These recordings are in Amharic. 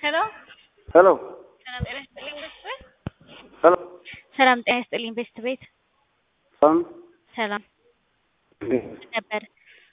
ሄሎ ሄሎ ሰላም ጤና ይስጥልኝ ቤስት ቤት። ሄሎ ሰላም ጤና ይስጥልኝ ቤስት ቤት። ሰላም ሰላም ነበር።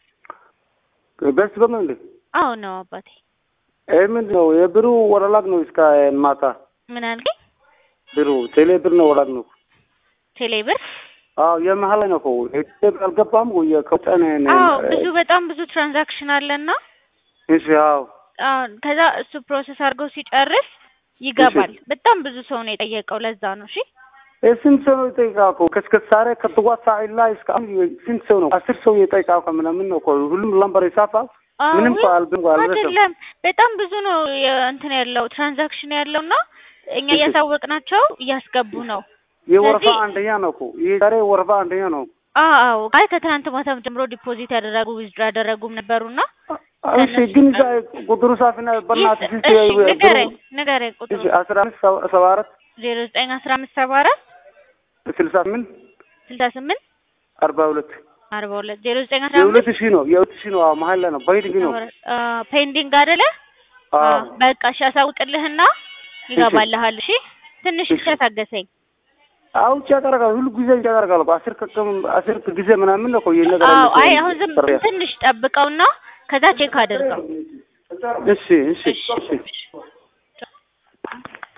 በስ በምን እንዴ? አዎ ነው አባቴ። ይህ ምንድን ነው? የብሩ ወረላግ ነው እስከ ማታ ምን አልከኝ? ብሩ ቴሌ ብር ነው ወላግ ነው። ቴሌ ብር? አዎ የመሀል ላይ ነው እኮ ቴሌ ብር አልገባም ወይ ከውጠን አዎ ብዙ በጣም ብዙ ትራንዛክሽን አለና እሺ አዎ አዎ ከዛ እሱ ፕሮሰስ አድርገው ሲጨርስ ይገባል። በጣም ብዙ ሰው ነው የጠየቀው። ለዛ ነው እሺ። ይህ ስንት ሰው ነው የጠየቃው እኮ ከእስከ ዛሬ ከጥዋት ሰዓት ላይ እስከ አሁን ስንት ሰው ነው? አስር ሰው የጠየቃው እኮ ምናምን ነው እኮ ሁሉም ለምበር ይጻፋል። ምንም እኮ አልብም እኮ አልደረሰም። አይደለም በጣም ብዙ ነው የ- እንትን ያለው ትራንዛክሽን ያለው እና እኛ እያሳወቅናቸው እያስገቡ ነው። የወረፋ ስለዚህ- አንደኛ ነው እኮ ይህ ዛሬ ወረፋ አንደኛ ነው። አዎ አዎ አይ ከትናንት ማታም ጀምሮ ዲፖዚት ያደረጉ ዊዝድሮ ያደረጉም ነበሩና እሺ ግን እዛ ቁጥሩ ሳፊና በእናትህ ስንት እሺ ብሩ- ንገረኝ ንገረኝ ቁጥሩ እሺ አስራ አምስት ሰባ- ሰባ አራት ዜሮ ዘጠኝ አስራ አምስት ሰባ አራት ስልሳ ስምንት ስልሳ ስምንት አርባ ሁለት አርባ ሁለት ዜሮ ዘጠኝ አስራ የሁለት አምስት ሺህ ነው የሁለት ሺህ ነው። አዎ መሀል ላይ ነው በሂድ ነው። ፔንዲንግ አይደለ? አዎ አዎ፣ በቃ እሺ አሳውቅልህና ይገባልሃል። እሺ ትንሽ ብቻ ታገሰኝ። አዎ ቼክ አደርጋለሁ ሁሉ ጊዜ ቼክ አደርጋለሁ። በአስር ከቀም አስር ጊዜ ምናምን ነው እኮ ይሄን ነገር አዎ ያለችው አይ አሁን ዝም ጥሪያ። ትንሽ ጠብቀውና ከዛ ቼክ አድርገው። እሺ እሺ እሺ